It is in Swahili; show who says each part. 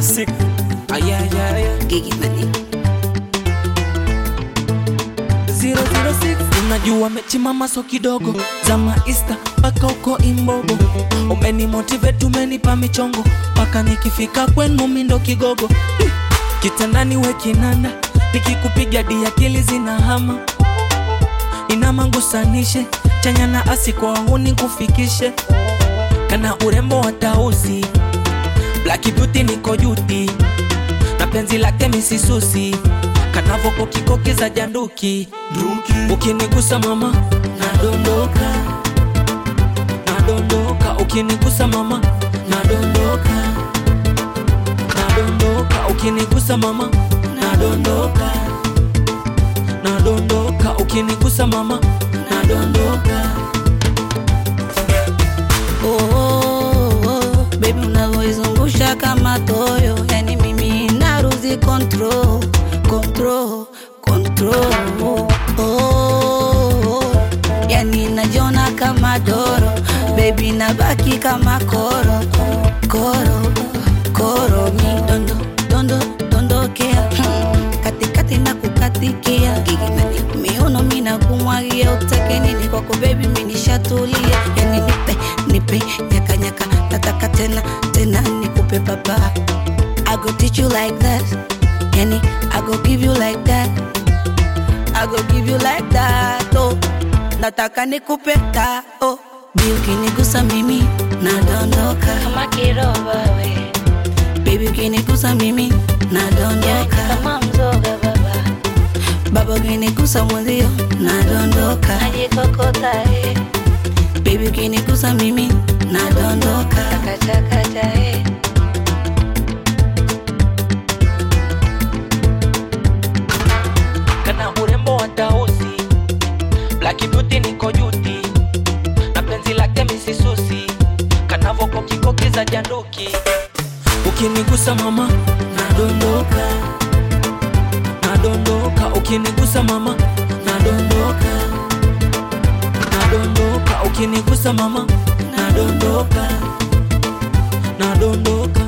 Speaker 1: classic. Ayayaya.
Speaker 2: Gigi Money.
Speaker 1: 006 unajua mechimama so kidogo za maista mpaka uko imbogo umeni motivate umenipa michongo mpaka nikifika kwenu mindo kigogo Hi! kitandani we kinanda nikikupiga di akili zinahama inamangusanishe chanya na asi kwa huni kufikishe kana urembo wa tausi Black beauty niko juti na penzi lake misisusi kanavoko kikoki za janduki ukinigusa mama nadondoka nadondoka ukinigusa mama nadondoka nadondoka ukinigusa mama nadondoka nadondoka ukinigusa mama nadondoka
Speaker 2: Oh, oh, oh, baby unavyoizungusha kama toyo, yani mimi naruzi control, control, control. Oh, oh, yani najiona kama doro, baby nabaki kama koro, koro, koro. Mi dondo, dondo, dondokea Hmm, katikati na kukatikia Gigi Money. miuno mina kumwagia utake nini kwako baby minishatulia yani nipe nipe nyaka nyaka nataka tena tena nikupe baba I go teach you like that yani I go give you like that I go give you like that oh nataka nikupe ta oh Bi ukinigusa mimi nadondoka
Speaker 3: kama kiroba we
Speaker 2: baby ukinigusa mimi nadondoka
Speaker 3: kama mzoga baba
Speaker 2: baba ukinigusa mwenzio nadondoka
Speaker 3: najikokota eh.
Speaker 2: baby ukinigusa mimi nadondoka
Speaker 3: kachakacha eh.
Speaker 1: kana urembo wa tausi Black beauty niko juti na penzi lake misisusi kanavoko kikoki za janduki ukinigusa mama nadondoka nadondoka ukinigusa mama nadondoka nadondoka ukinigusa mama nadondoka nadondoka